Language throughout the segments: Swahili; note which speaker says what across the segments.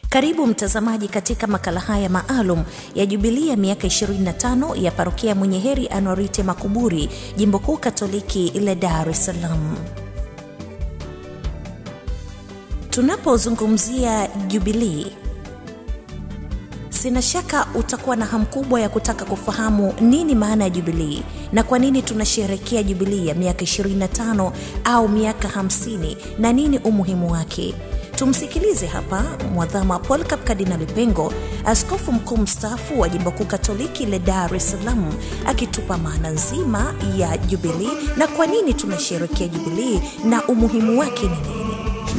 Speaker 1: Karibu mtazamaji katika makala haya maalum ya jubilia miaka 25 ya parokia Mwenye Heri Anuarite Makuburi, jimbo kuu Katoliki la Dar es Salaam. Tunapozungumzia jubilii, sina shaka utakuwa na hamu kubwa ya kutaka kufahamu nini maana ya jubilii na kwa nini tunasherehekea jubilii ya miaka 25 au miaka 50 na nini umuhimu wake. Tumsikilize hapa Mwadhama Polycarp Kardinali Pengo, askofu mkuu mstaafu wa jimbo kuu Katoliki la Dar es Salaam, akitupa maana nzima ya jubilii na kwa nini tunasherehekea jubilii na umuhimu wake ni nini.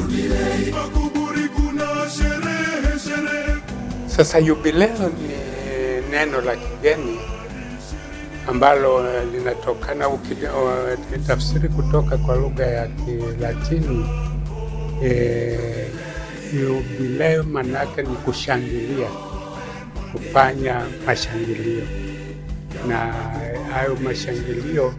Speaker 2: Sasa yubileo ni neno la kigeni ambalo linatokana tafsiri kutoka kwa lugha ya Kilatini. E, yubileo manake ni kushangilia, kufanya mashangilio, na hayo mashangilio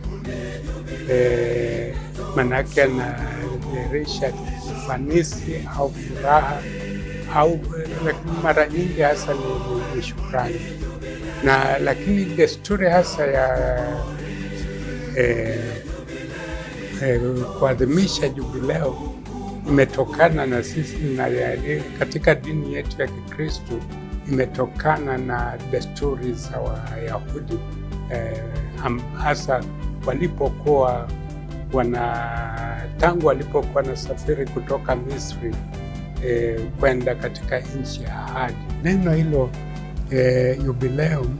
Speaker 2: e, manake yanadhihirisha ufanisi au furaha au lakini mara nyingi hasa ni, ni, ni shukrani na lakini desturi hasa ya eh, eh, kuadhimisha jubileo imetokana na sisi na ya, katika dini yetu ya Kikristo imetokana na desturi za Wayahudi eh, hasa walipokuwa wana tangu walipokuwa nasafiri kutoka Misri E, kwenda katika nchi ya ahadi. Neno hilo e, jubileum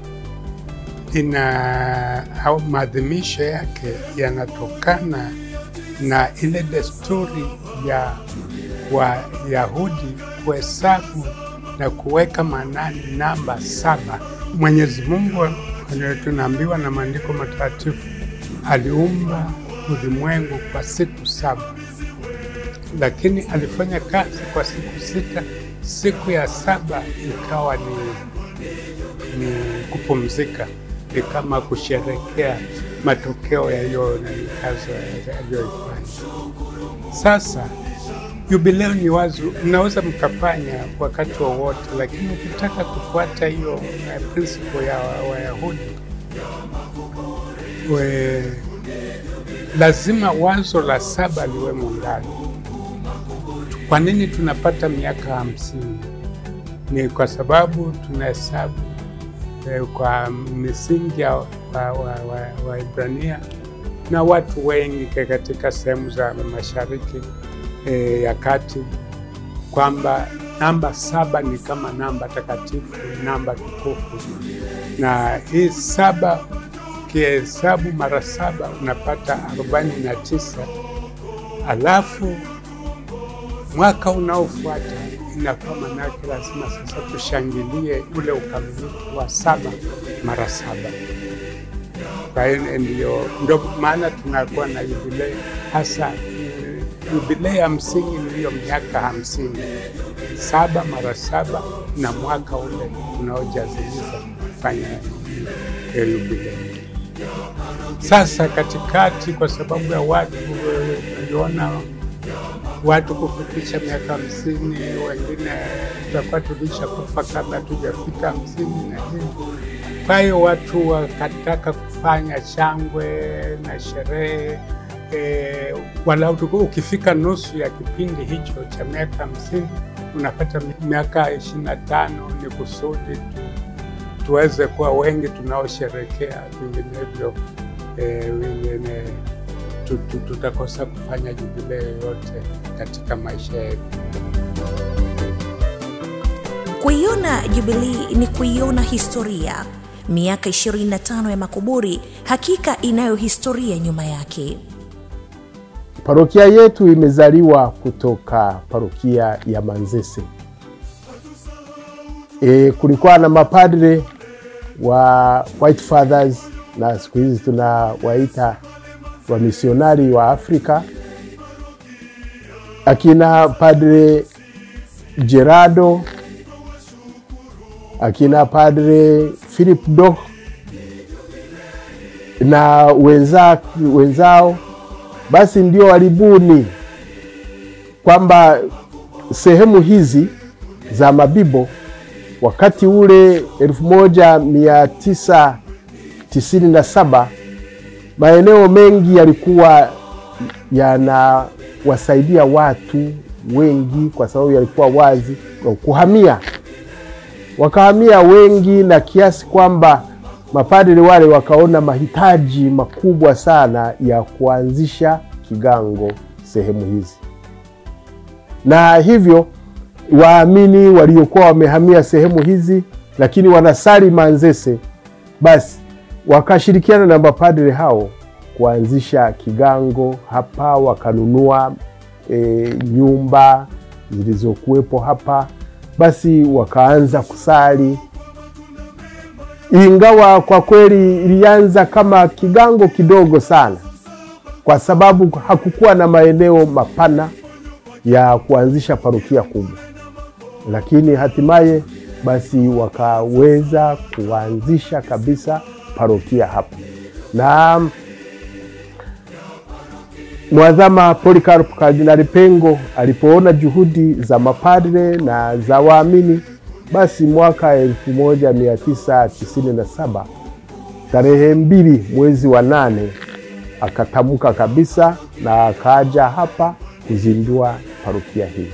Speaker 2: ina au maadhimisho yake yanatokana na ile desturi ya Wayahudi kuhesabu na kuweka maanani namba saba. Mwenyezi Mungu tunaambiwa na maandiko matakatifu aliumba ulimwengu kwa siku saba lakini alifanya kazi kwa siku sita. Siku ya saba ikawa ni, ni kupumzika, ni kama kusherekea matokeo ya hiyo kazi aliyoifanya. Sasa jubileo ni wazo, mnaweza mkafanya wakati wowote, lakini ukitaka kufuata hiyo principle ya Wayahudi we, lazima wazo la saba liwemo ndani. Kwa nini tunapata miaka hamsini? Ni kwa sababu tunahesabu eh, kwa misingi ya Waibrania wa, wa, wa na watu wengi katika sehemu za mashariki eh, ya kati kwamba namba saba ni kama namba takatifu, namba tukufu, na hii saba kihesabu mara saba unapata arobaini na tisa alafu mwaka unaofuata inakuwa manake lazima sasa tushangilie ule ukamilifu wa saba mara saba. Kwa hiyo ndio ndio maana tunakuwa na jubilei hasa. Jubilei ya msingi ni hiyo miaka hamsini, saba mara saba na mwaka ule unaojaziliza kufanya hiyo jubilei. Sasa katikati, kwa sababu ya watu waliona watu kufikisha miaka hamsini, wengine tutakuwa tulisha kufa kabla tujafika hamsini na nini. Kwa hiyo watu wakataka kufanya shangwe na sherehe e, walau ukifika nusu ya kipindi hicho cha miaka hamsini unapata miaka ishirini na tano ni kusudi tu, tuweze kuwa wengi tunaosherekea, vinginevyo e, wengine tutakosa kufanya jubilei yoyote katika maisha yetu.
Speaker 1: Kuiona jubilii ni kuiona historia. Miaka 25 ya makuburi hakika inayo historia nyuma yake.
Speaker 3: Parokia yetu imezaliwa kutoka parokia ya Manzese. E, kulikuwa na mapadre wa White Fathers na siku hizi tunawaita wamisionari wa Afrika, akina Padre Gerardo, akina Padre Philip Doh na wenza, wenzao basi ndio walibuni kwamba sehemu hizi za Mabibo wakati ule 1997 maeneo mengi yalikuwa yanawasaidia watu wengi, kwa sababu yalikuwa wazi kuhamia, wakahamia wengi, na kiasi kwamba mapadri wale wakaona mahitaji makubwa sana ya kuanzisha kigango sehemu hizi, na hivyo waamini waliokuwa wamehamia sehemu hizi lakini wanasali Manzese, basi wakashirikiana na mapadri hao kuanzisha kigango hapa, wakanunua e, nyumba zilizokuwepo hapa, basi wakaanza kusali, ingawa kwa kweli ilianza kama kigango kidogo sana, kwa sababu hakukuwa na maeneo mapana ya kuanzisha parokia kubwa, lakini hatimaye basi wakaweza kuanzisha kabisa parokia hapa na Mwadhama Polycarp Kardinali Pengo alipoona juhudi za mapadre na za waamini, basi mwaka 1997 tarehe mbili mwezi wa nane akatamka kabisa na akaja hapa kuzindua parokia hii.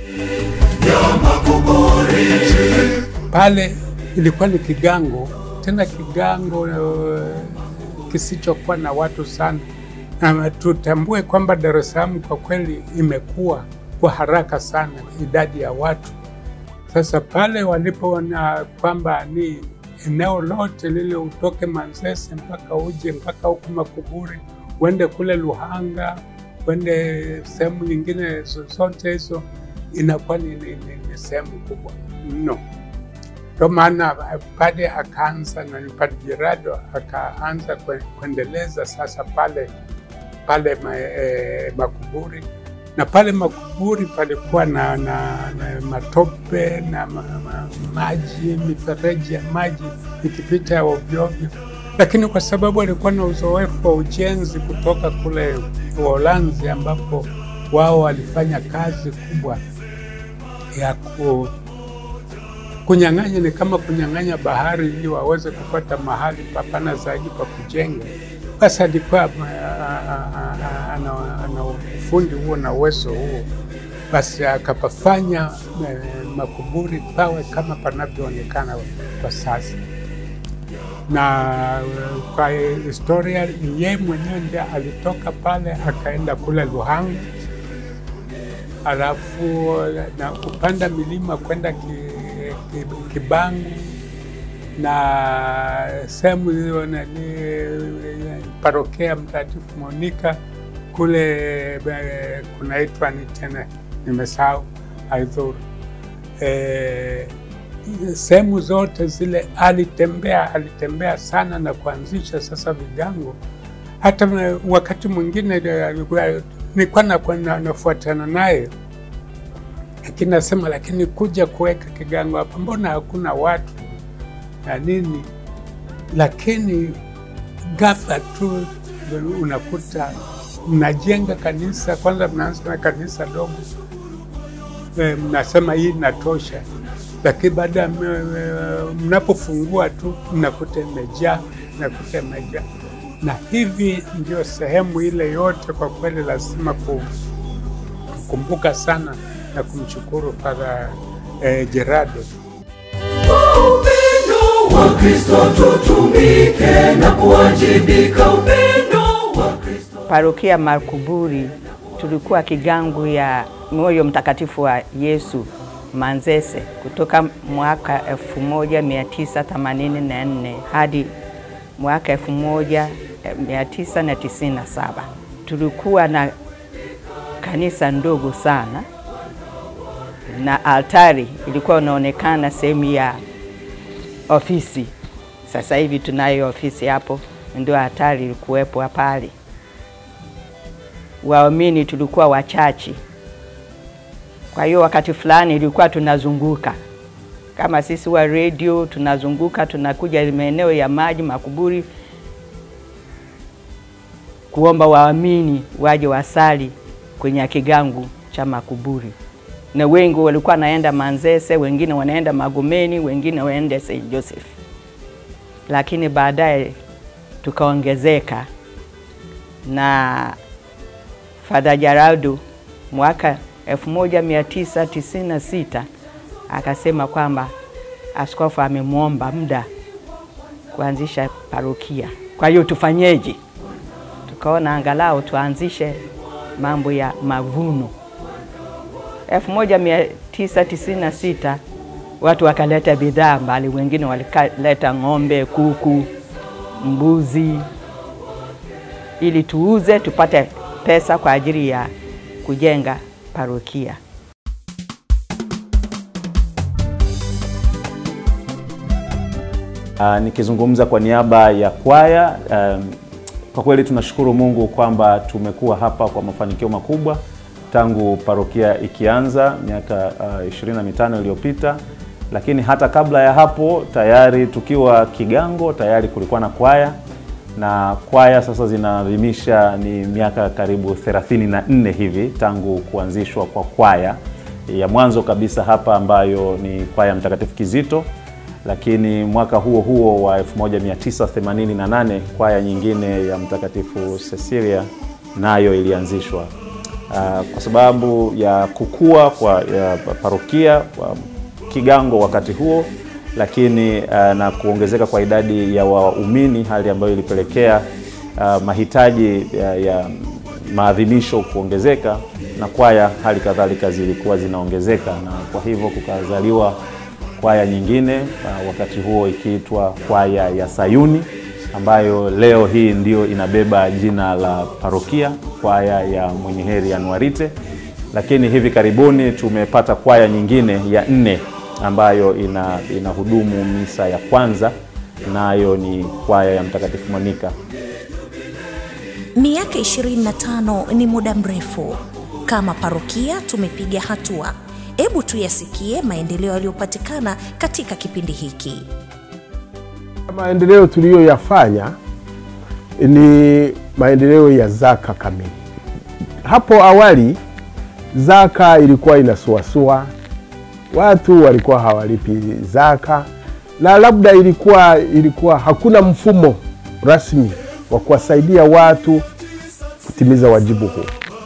Speaker 2: Pale ilikuwa ni kigango, tena kigango uh, kisichokuwa na watu sana. Na tutambue kwamba Dar es Salaam kwa kweli imekuwa kwa haraka sana idadi ya watu. Sasa pale walipoona kwamba ni eneo lote lile, utoke Manzese mpaka uje mpaka huku Makuburi, uende kule Luhanga, uende sehemu nyingine zozote hizo, inakuwa ni, ni, ni, ni sehemu kubwa mno. Ndio maana pale akaanza na Padre Gerardo akaanza kuendeleza sasa pale pale ma, eh, Makuburi na pale Makuburi palikuwa na, na, na matope na ma, ma, maji mifereji ya maji ikipita ovyoovyo, lakini kwa sababu alikuwa na uzoefu wa ujenzi kutoka kule Uholanzi ambapo wao walifanya kazi kubwa ya ku, kunyang'anya, ni kama kunyang'anya bahari ili waweze kupata mahali papana zaidi pa kujenga. Basi alikuwa ana ufundi huo na uwezo huo, basi akapafanya eh, Makuburi pawe kama panavyoonekana kwa sasa. Na kwa historia, yeye mwenyewe ndiye alitoka pale akaenda kule Luhanga, alafu na kupanda milima kwenda ki, ki, Kibangu na sehemu hiyo nani parokia Mtakatifu Monika kule kunaitwa ni tena nimesahau, haidhuru. E, sehemu zote zile alitembea, alitembea sana na kuanzisha sasa vigango. Hata wakati mwingine nilikuwa nafuatana naye, lakini nasema, lakini kuja kuweka kigango hapa, mbona hakuna watu na nini, lakini ghafla tu unakuta mnajenga kanisa kwanza, mnaanza na kanisa dogo e, mnasema hii inatosha, lakini baada ya mnapofungua tu mnakuta imejaa, mnakuta imejaa. Na hivi ndio sehemu ile yote, kwa kweli lazima kukumbuka sana na kumshukuru Padre eh, Gerardo.
Speaker 4: wa Kristo tutumike na kuwajibika upendo wa Kristo.
Speaker 5: Parokia Makuburi tulikuwa kigangu ya Moyo Mtakatifu wa Yesu Manzese kutoka mwaka 1984 hadi mwaka 1997. Tulikuwa na kanisa ndogo sana na altari ilikuwa unaonekana sehemu ya ofisi. Sasa hivi tunayo ofisi hapo, ndio hatari ilikuwepo pale. Waamini tulikuwa wachache, kwa hiyo wakati fulani ilikuwa tunazunguka kama sisi wa redio, tunazunguka tunakuja maeneo ya maji Makuburi kuomba waamini waje wasali kwenye kigangu cha Makuburi. na wengi walikuwa naenda Manzese, wengine wanaenda Magomeni, wengine waende St. Joseph, lakini baadaye tukaongezeka na Father Jaradu mwaka 1996 akasema kwamba askofu amemwomba muda kuanzisha parokia. Kwa hiyo tufanyeje? Tukaona angalau tuanzishe mambo ya mavuno. 1996 watu wakaleta bidhaa mbali, wengine wakaleta ng'ombe, kuku, mbuzi ili tuuze tupate pesa kwa ajili ya kujenga parokia.
Speaker 6: Uh, nikizungumza kwa niaba ya kwaya um, kwa kweli tunashukuru Mungu kwamba tumekuwa hapa kwa mafanikio makubwa tangu parokia ikianza miaka uh, 25 iliyopita, lakini hata kabla ya hapo tayari tukiwa Kigango tayari kulikuwa na kwaya na kwaya sasa zinaadhimisha ni miaka karibu 34 hivi tangu kuanzishwa kwa kwaya ya mwanzo kabisa hapa ambayo ni kwaya Mtakatifu Kizito, lakini mwaka huo huo wa 1988 kwaya nyingine ya Mtakatifu Cecilia nayo ilianzishwa. Uh, kwa sababu ya kukua kwa ya parokia kwa Kigango wakati huo lakini uh, na kuongezeka kwa idadi ya waumini, hali ambayo ilipelekea uh, mahitaji ya, ya maadhimisho kuongezeka na kwaya hali kadhalika zilikuwa zinaongezeka, na kwa hivyo kukazaliwa kwaya nyingine uh, wakati huo ikiitwa kwaya ya Sayuni ambayo leo hii ndio inabeba jina la parokia, kwaya ya Mwenye Heri Anuarite. Lakini hivi karibuni tumepata kwaya nyingine ya nne ambayo ina inahudumu misa ya kwanza, nayo ni kwaya ya Mtakatifu Monika.
Speaker 1: Miaka 25 ni muda mrefu. Kama parokia tumepiga hatua. Hebu tuyasikie maendeleo yaliyopatikana katika kipindi hiki.
Speaker 3: Maendeleo tuliyoyafanya ni maendeleo ya zaka kamili. Hapo awali zaka ilikuwa inasuasua, watu walikuwa hawalipi zaka, na labda ilikuwa ilikuwa hakuna mfumo rasmi wa kuwasaidia watu kutimiza wajibu huu.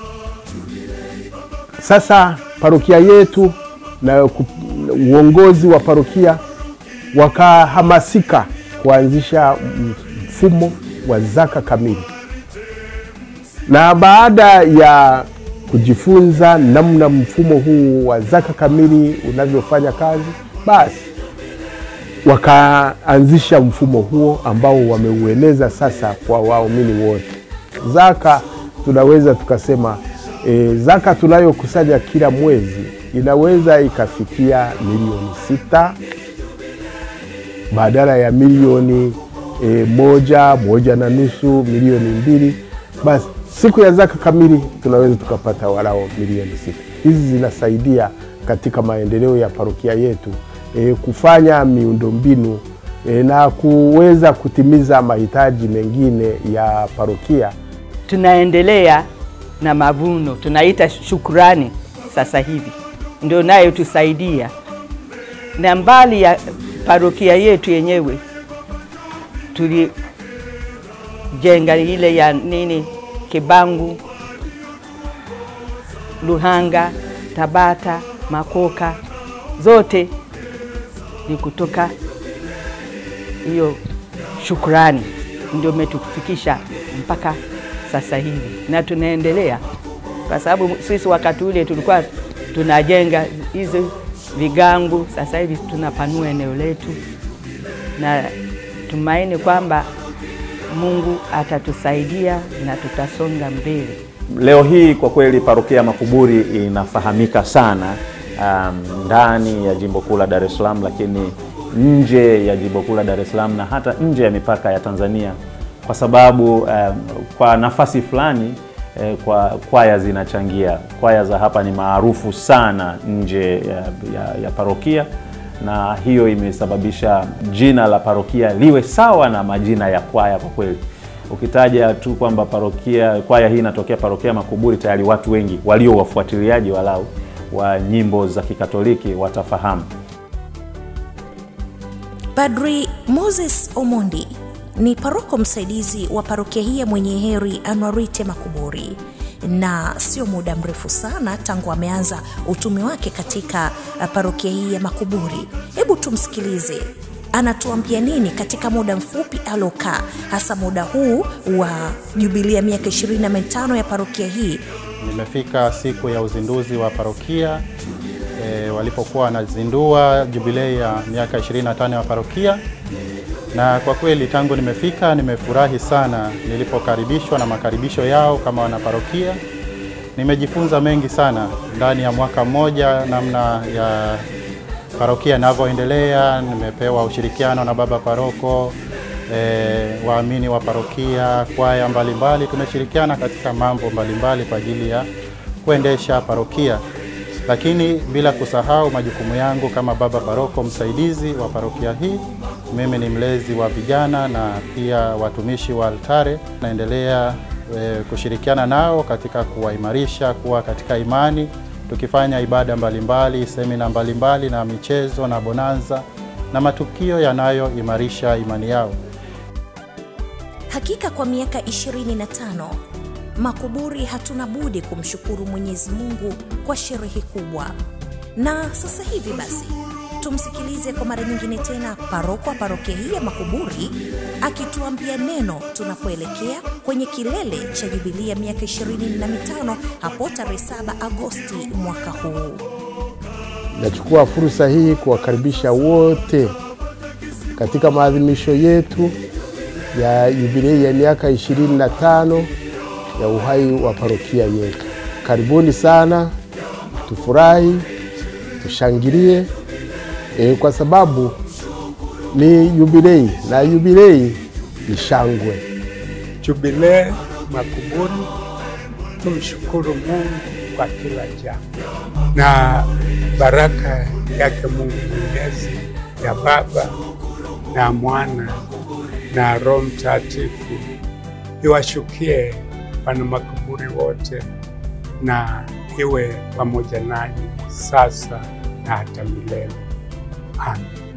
Speaker 3: Sasa parokia yetu na ku- uongozi wa parokia wakahamasika kuanzisha mfumo wa zaka kamili, na baada ya kujifunza namna mfumo huu wa zaka kamili unavyofanya kazi, basi wakaanzisha mfumo huo ambao wameueneza sasa kwa waumini wote. Zaka tunaweza tukasema e, zaka tunayokusanya kila mwezi inaweza ikafikia milioni sita badala ya milioni e, moja moja na nusu milioni mbili basi siku ya zaka kamili tunaweza tukapata walao milioni sita hizi zinasaidia katika maendeleo ya parokia yetu e, kufanya miundombinu e, na kuweza kutimiza mahitaji mengine ya parokia
Speaker 5: tunaendelea na mavuno, tunaita shukurani sasa hivi, ndio nayo tusaidia. Na mbali ya parokia yetu yenyewe tulijenga ile ya nini, Kibangu, Luhanga, Tabata, Makoka, zote ni kutoka hiyo shukrani ndio umetufikisha mpaka sasa hivi, na tunaendelea kwa sababu sisi wakati ule tulikuwa tunajenga hizo vigangu. Sasa hivi tunapanua eneo letu, na tumaini kwamba Mungu atatusaidia na tutasonga mbele.
Speaker 6: Leo hii kwa kweli parokia ya Makuburi inafahamika sana um, ndani ya jimbo kuu la Dar es Salaam, lakini nje ya jimbo kuu la Dar es Salaam na hata nje ya mipaka ya Tanzania, kwa sababu um, kwa nafasi fulani eh, kwa kwaya zinachangia. Kwaya za hapa ni maarufu sana nje ya, ya, ya parokia na hiyo imesababisha jina la parokia liwe sawa na majina ya kwaya kwa kweli ukitaja tu kwamba parokia kwaya hii inatokea parokia Makuburi, tayari watu wengi walio wafuatiliaji walau wa nyimbo za Kikatoliki watafahamu.
Speaker 1: Padri Moses Omondi ni paroko msaidizi wa parokia hii ya Mwenye Heri Anuarite Makuburi, na sio muda mrefu sana tangu ameanza utume wake katika uh, parokia hii ya Makuburi. Hebu tumsikilize anatuambia nini katika muda mfupi aliokaa, hasa muda huu wa jubilia miaka 25 ya parokia hii.
Speaker 7: Nimefika siku ya uzinduzi wa parokia e, walipokuwa wanazindua jubilei ya miaka 25 ya parokia, na kwa kweli tangu nimefika nimefurahi sana nilipokaribishwa na makaribisho yao kama wanaparokia. Nimejifunza mengi sana ndani ya mwaka mmoja, namna ya parokia inavyoendelea. Nimepewa ushirikiano na baba paroko e, waamini wa parokia, kwaya mbalimbali. Tumeshirikiana katika mambo mbalimbali kwa ajili ya kuendesha parokia, lakini bila kusahau majukumu yangu kama baba paroko msaidizi wa parokia hii. Mimi ni mlezi wa vijana na pia watumishi wa altare. Naendelea e, kushirikiana nao katika kuwaimarisha kuwa katika imani tukifanya ibada mbalimbali, semina mbalimbali na michezo na bonanza na matukio yanayoimarisha imani yao.
Speaker 1: Hakika kwa miaka 25 Makuburi hatuna budi kumshukuru Mwenyezi Mungu kwa sherehe kubwa. Na sasa hivi basi tumsikilize kwa mara nyingine tena paroko wa parokia hii ya Makuburi akituambia neno tunapoelekea kwenye kilele cha jubilia miaka 25 hapo tarehe 7 Agosti mwaka huu.
Speaker 3: Nachukua fursa hii kuwakaribisha wote katika maadhimisho yetu ya jubilei ya miaka 25 ya uhai wa parokia yetu. Karibuni sana, tufurahi, tushangilie e, kwa sababu ni jubilei na jubilei ni shangwe.
Speaker 2: Jubilee Makuburi, tumshukuru Mungu kwa kila jambo, na baraka yake Mungu Mwenyezi ya Baba na Mwana na Roho Mtakatifu iwashukie wana Makuburi wote na iwe pamoja nanyi sasa na hata milele. Amen.